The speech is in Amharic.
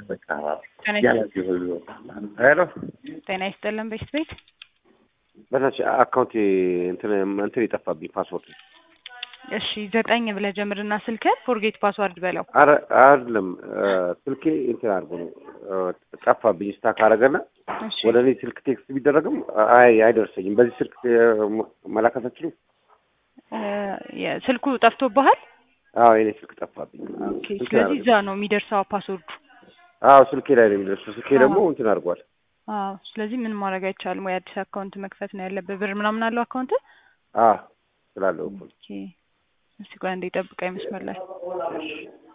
በቃ ጤና ያላችሁ ሁሉ ሄሎ ጤና ይስጥልን ቤት ቤት በታች አካውንቴ እንትን እንትን የጠፋብኝ ፓስወርድ እሺ ዘጠኝ ብለህ ጀምርና ስልክህን ፎርጌት ፓስዋርድ በለው አረ አይደለም ስልኬ እንትን አድርጎ ነው ጠፋብኝ ስታክ አደረገና እሺ ወደ እኔ ስልክ ቴክስት ቢደረግም አይ አይደርሰኝም በዚህ ስልክ መላከት አትችሉም እ የ- ስልኩ ጠፍቶብሃል አዎ የኔ ስልክ ጠፋብኝ ኦኬ ስልኬ ስለዚህ አደረገ። እዛ ነው የሚደርሰው ፓስወርዱ አዎ ስልኬ ላይ ነው የሚደርሰው ስልኬ ደግሞ እንትን አድርጓል አዎ ስለዚህ ምንም ማድረግ አይቻልም ወይ አዲስ አካውንት መክፈት ነው ያለብህ ብር ምናምን አለው አካውንት አዎ ስላለው እኮ ነው። ኦኬ እስቲ ቆይ አንዴ ጠብቀኝ መስመር ላይ